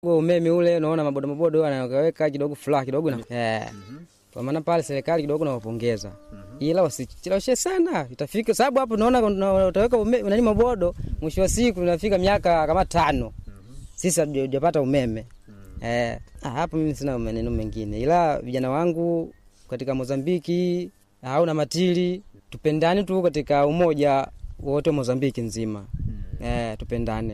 umeme ule, unaona mabodo mabodo anaweka kidogo furaha kidogo na eh, kwa maana pale serikali kidogo nawapongeza, ila wasicheleweshe sana, itafika sababu hapo naona utaweka umeme nani mabodo, mwisho wa siku inafika miaka kama tano sisi hatujapata umeme eh. Ah, hapo mimi sina maneno mengine, ila vijana wangu katika Mozambiki au na Matili, tupendane tu katika umoja wote Mozambiki nzima eh, tupendane.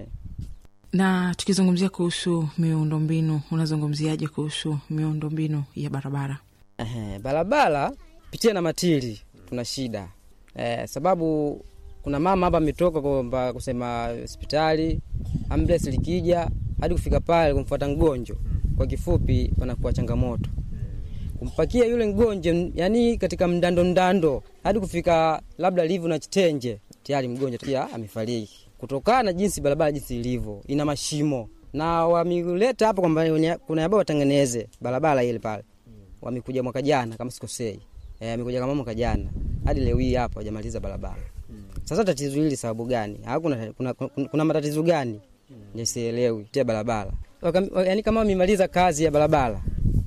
Na tukizungumzia kuhusu miundombinu, unazungumziaje kuhusu miundombinu ya barabara? Eh, barabara pitia na Matili tuna shida eh, sababu kuna mama hapa ametoka kwamba kusema hospitali ambulance likija hadi kufika pale kumfuata mgonjwa, kwa kifupi panakuwa changamoto kumpakia yule mgonjwa, yani katika mdando mdando hadi kufika labda livu na Chitenje, tayari mgonjwa pia amefariki kutokana na jinsi barabara jinsi ilivyo, ina mashimo na wamileta hapa kwamba kuna ambao watengeneze barabara ile pale. Wamekuja mwaka jana kama sikosei, eh, amekuja kama mwaka jana hadi leo hii hapa hajamaliza barabara. Sasa tatizo hili sababu gani? Au kuna, kuna, kuna, kuna matatizo gani? Nisielewi tia barabara yaani, kama wamemaliza kazi ya barabara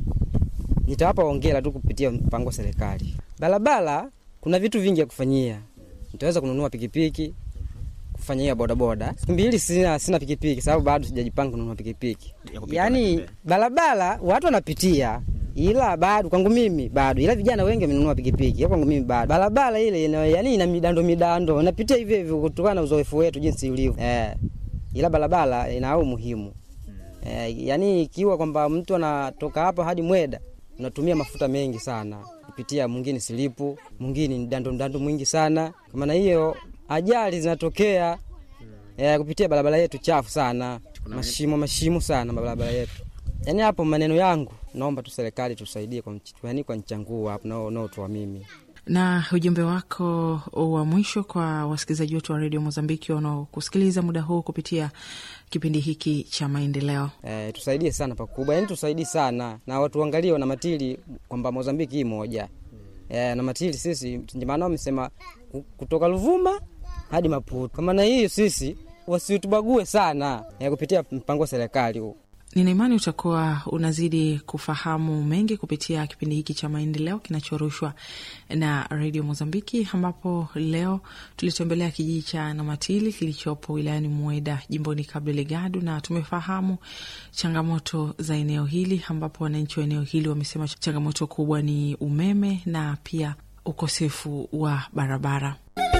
nitawapa ongera tu kupitia mpango wa serikali. Barabara kuna vitu vingi ya kufanyia, nitaweza kununua pikipiki kufanyia bodaboda. Mbili sina, sina pikipiki sababu bado sijajipanga kununua pikipiki. Yaani barabara watu wanapitia, ila bado kwangu mimi bado, ila vijana wengi wamenunua pikipiki, kwangu mimi bado. Barabara ile ina, yani ina midando midando, napitia hivyo hivyo kutokana na uzoefu wetu jinsi ulivyo eh, ila barabara ina umuhimu eh, yani ikiwa kwamba mtu anatoka hapa hadi Mweda unatumia mafuta mengi sana kupitia, mwingine silipu, mwingine ni dando dando mwingi sana. Kwa maana hiyo ajali zinatokea eh, kupitia barabara yetu chafu sana, mashimo mashimo sana barabara yetu. Yani hapo maneno yangu, naomba tu serikali tusaidie kwa yani kwa nchanguu hapo nao nao tu mimi na ujumbe wako wa mwisho kwa wasikilizaji wetu wa redio Mozambiki wanaokusikiliza muda huu kupitia kipindi hiki cha maendeleo. E, tusaidie sana pakubwa, yani tusaidie sana na watu waangalie na matili kwamba Mozambiki hii moja e, na matili sisi maana wamesema kutoka Luvuma hadi Maputo. Kwa maana hiyo sisi wasitubague sana e, kupitia mpango wa serikali huu. Nina imani utakuwa unazidi kufahamu mengi kupitia kipindi hiki cha maendeleo kinachorushwa na redio Mozambiki, ambapo leo tulitembelea kijiji cha Namatili kilichopo wilayani Mweda, jimboni Cabo Delgado, na tumefahamu changamoto za eneo hili, ambapo wananchi wa eneo hili wamesema changamoto kubwa ni umeme na pia ukosefu wa barabara.